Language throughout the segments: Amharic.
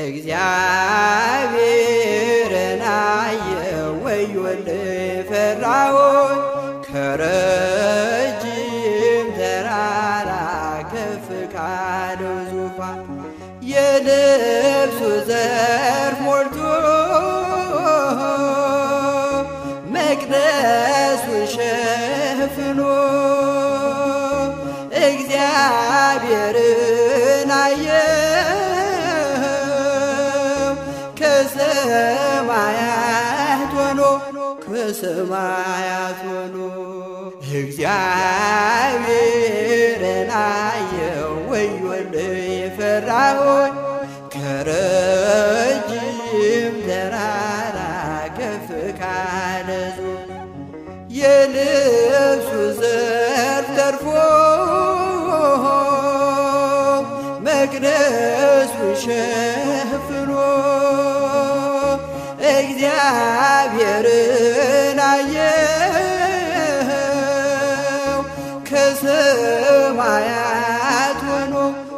እግዚአብሔርን አየው ወዮልኝ ፈራሁኝ ከረጅም ተራራ ከፍ ካለው ዙፋን የልብሱ ዘርፍ ሞልቶ መቅደሱን ሸፍኖ እግዚአብሔርን አየው ከሰማያት ሆኖ ከሰማያት ሆኖ እግዚአብሔርን አየው ወዮልኝ ፈራሁኝ ከረጅም ተራራ ከፍ ካለ ዙፋን የልብሱ ዘርፍ ተርፎ መቅደሱን ሸፍኖ እግዚአብሔርን አየው ከሰማያት ሆኖ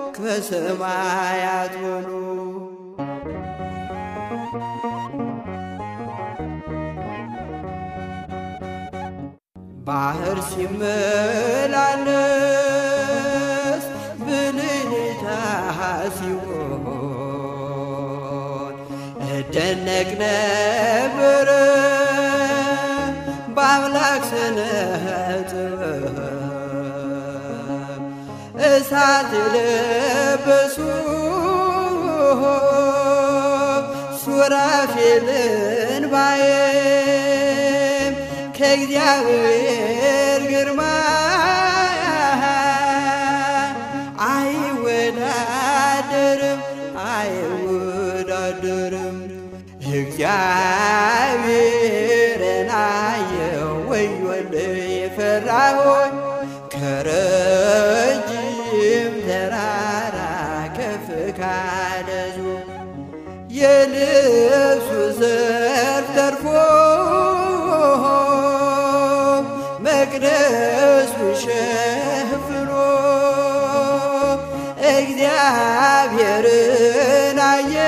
ከሰማያት ሆኖ ባህር ሲመላለስ ብልጭታ ሲሆን እደነቅ ነበረ በአምላክ ስነ ጥበብ እሳት የለበሱ ሱራፌልን ባየም ከእግዚአብሔር ግርማ አይወዳደርም አይወዳደርም እግዚአብሔርን አየው ወዮልኝ ፈራሁኝ ከረጅም ተራራ ከፍ ካለ ዙፋን የልብሱ ዘርፍ ተርፎ መቅደሱን ሸፍኖ እግዚአብሔርን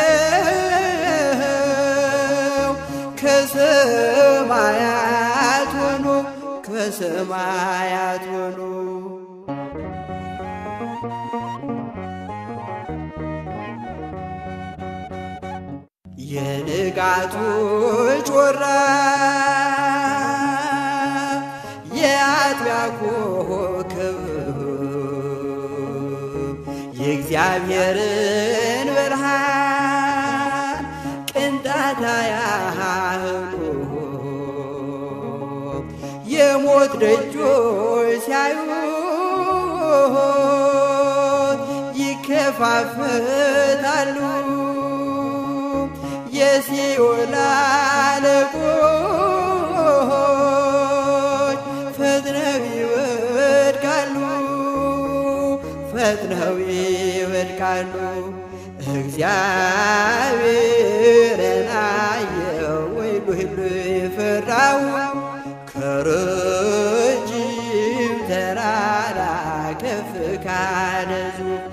አየው ከሰማያት ሆኖ ከሰማያት ሆኖ የንጋቱ ጮራ የአጥቢያ ኮከብ የእግዚአብሔርን ብርሃን ቅንጣት ያህሉ የሞት ደጆች ሲያዩት ይከፋፈታሉ። የሲኦል አለቆች ፈጥነው ይወድቃሉ፣ ፈጥነው ይወድቃሉ። እግዚአብሔርን አየው ወዮልኝ ፈራሁ ከረጅም ተራራ ከፍ ካለ ዙፋን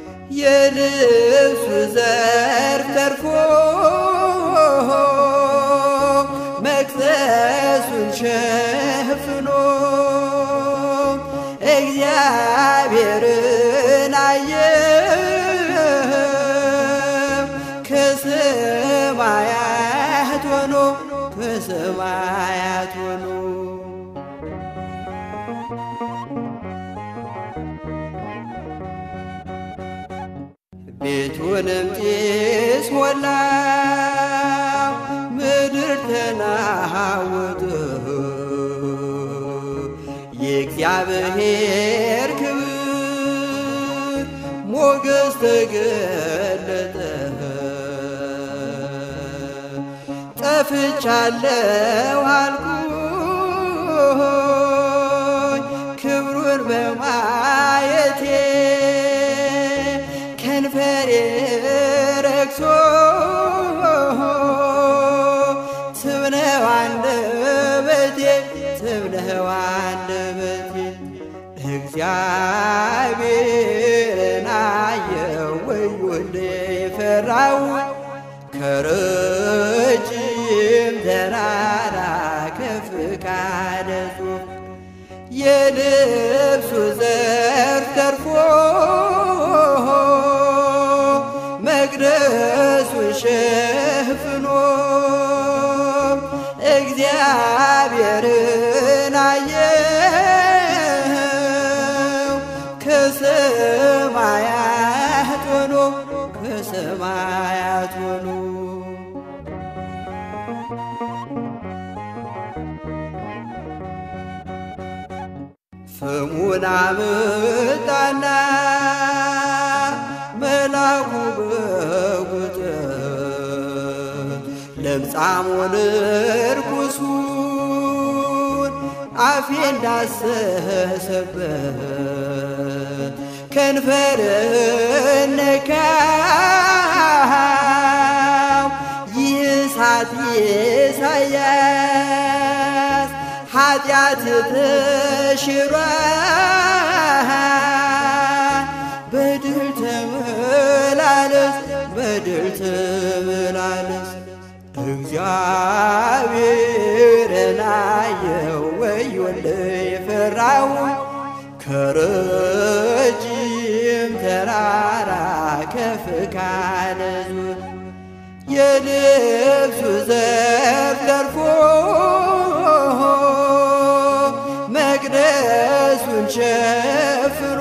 የልብሱ ዘርፍ ተርፎ መቅደሱን ሸፍኖ እግዚአብሔርን አየው ከሰማያት ሆኖ ከሰማያት ሆኖ ቤቱንም ጢስ ሞላ፣ ምድር ተናወጠ። የእግዚአብሔር ክብር ሞገስ ተገለጠ። ጠፍቻለሁ አልኩኝ ክብሩን በማየቴ ከንፈሬ ረክሶ ትብነው አንደበቴ ትብነው አንደበቴ እግዚአብሔርን አየው ወዮልኝ የፈራሁት ከረጅም ተራራ ከፍ ካለ ጽሑፍ የልብሱ ዘርፍ ተርፎ መቅደሱን ሸፍኖ እግዚአብሔርን አየው ከሰማያት ሆኖ ከሰማያት ሆኖ ፍሙን አመጣና መላኩ በጉጠት ለምጻሙን ርኩሱን አፌ እንዳሰሰበት ከንፈር ነካው ይህ እሳት ኢሳያስ ኃጢአት ተሽሯል በድል ተመላለስ በድል ተመላለስ እግዚአብሔርን አየው ወዮልኝ የፈራው ከረጅም ተራራ ከፍ ካለ ዙር የልብሱ ዘርፍ ተርፎ መቅደሱን ሸፍኖ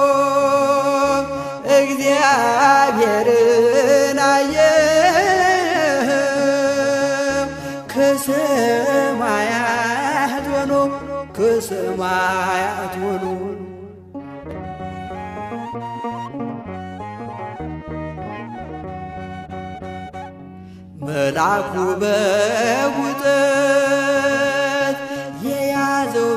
እግዚአብሔርን አየው ከሰማያት ሆኖ ከሰማያት ሆኖ መልአኩ በጉጠት የያዘው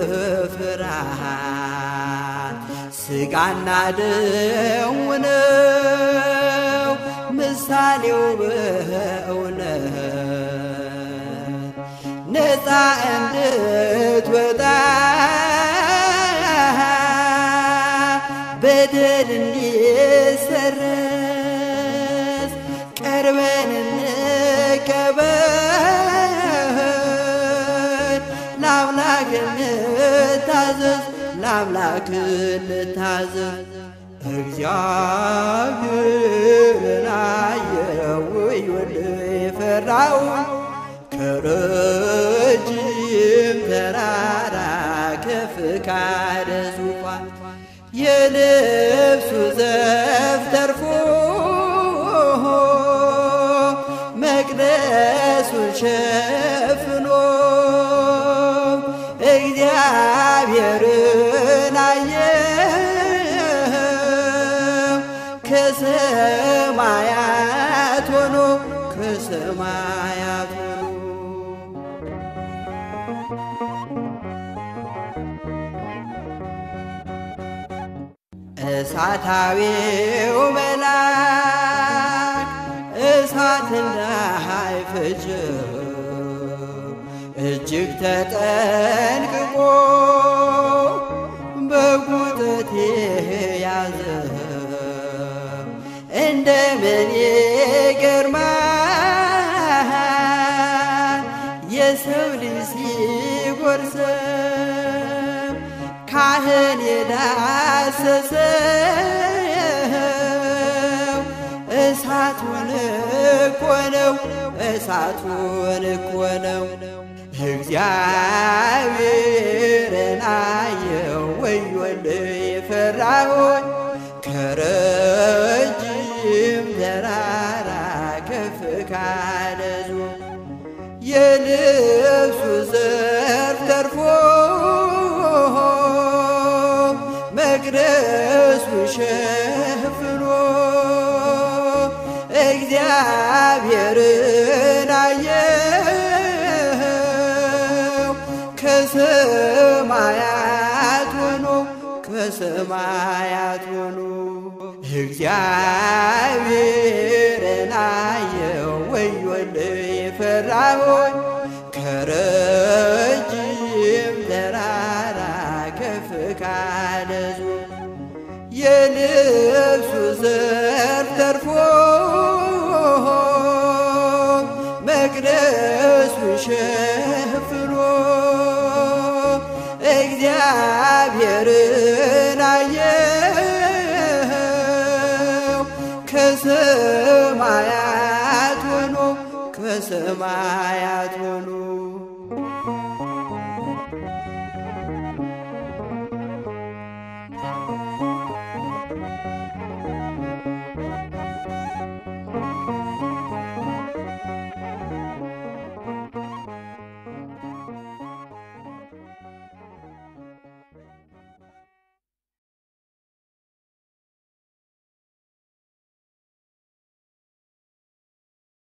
በፍርሃት ሥጋና ደሙ ነው ምሳሌው በእውነት ነፃ እንድትወጣ በደል እንዲሰረዝ ቀርበን እንቀበል ለአምላክ እንታዘዝ ለአምላክ እንታዘዝ እግዚአብሔርን አየው ወዮልኝ የፈራው ከረጅም ተራራ ከፍ ካለ ዙፋን የልብሱ ዘርፍ ተርፎ መቅደሱን ሸፍኖ እግዚአብሔርን አየው ከሰማያት ሆኖ ከሰማያት ሆኖ እሳታዊው መልአክ እሳት እንዳይፈጀው እጅግ ተጠንቅቆ በጉጠት ያዘ እንደምን ይገርማል የሰው ልጅ ሲጎርሰው ካህን የዳሰሰው እሳቱን እኮ ነው እሳቱን እኮ ነው እግዚአብሔርን አየው ወዮልኝ የፈራሁት ከረጅም ተራራ ከፍ ካለ ዙር የልብሱ ዘርፍ ተርፎ መቅደሱ ሸፍኖ እግዚአብሔርን አየው ከሰማያት ሆኖ ከሰማያት ሆኖ እግዚአብሔርን አየው ወዮልኝ የፈራሁት ከረጅም ተራራ ከፍ ካለ ዙር የልብሱ ዘርፍ ተርፎ ሸፍኖ እግዚአብሔርን አየው ከሰማያት ሆኖ ከሰማያት ሆኖ